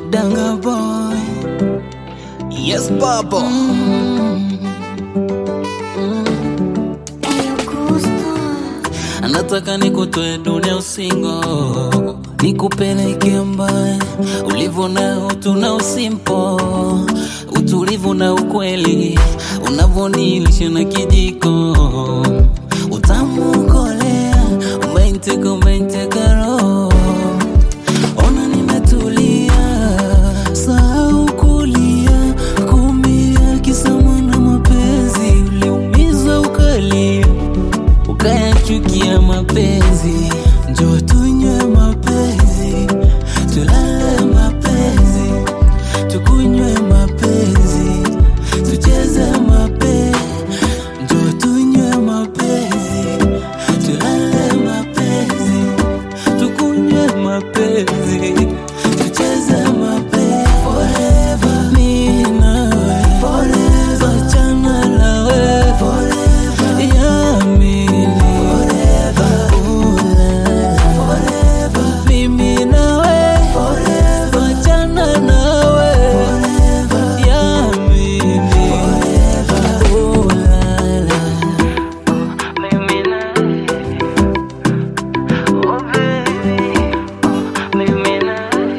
Danga boy. Yes, Baba. Nataka nikutoe dunia usingo, nikupeleke mbali ulivyo na utu na usimpo, utulivu na ukweli, unavyonilisha na kijiko, utamu kolea, umeinteka umeinteka roho, ona nimetulia, sahau kulia, kumia, kisa mwana mapenzi, uliumizwa ukalia ukayachukia mapenzi, njoo tunywe mapenzi, tulale mapenzi, tukunywe mapenzi, tucheze mapenzi, njoo tunywe mapenzi, tulale mapenzi, tukunywe mapenzi, tucheze mapenzi forever, mimi nawe forever, achana nawe forever, yamini forever, forever, mimi nawe forever, achana nawe forever, yamini forever, ulala, mimi nawe, oh baby, mimi nawe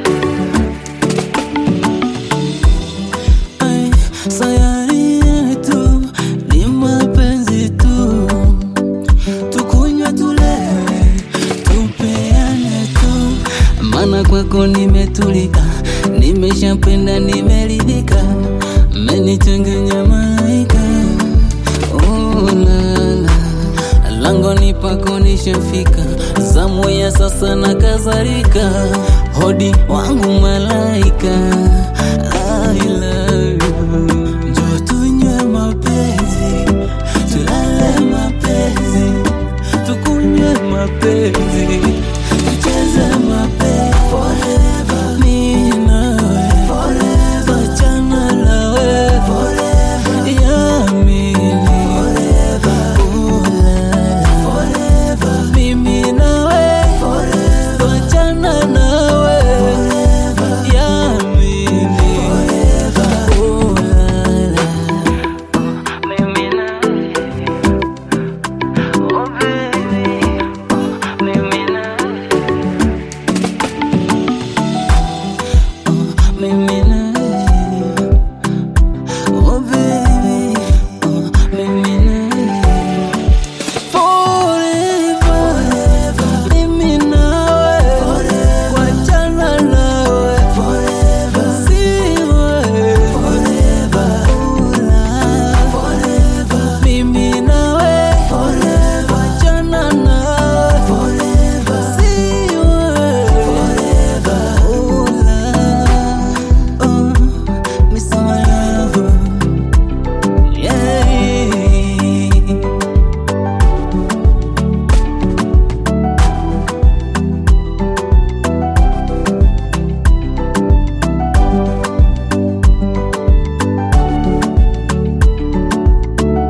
Ay, sayari yetu ni mapenzi tu, tukunywe tulewe, tupeane tu, maana kwako nimetulika, nimeshapenda, nimeridhika, mmenichanganya malaika, oh, lala langoni pako nishafika, zamu ya sasa na kadhalika, hodi wangu malaika, I love you. Njoo tunywe mapenzi, tulale mapenzi, tukunywe mapenzi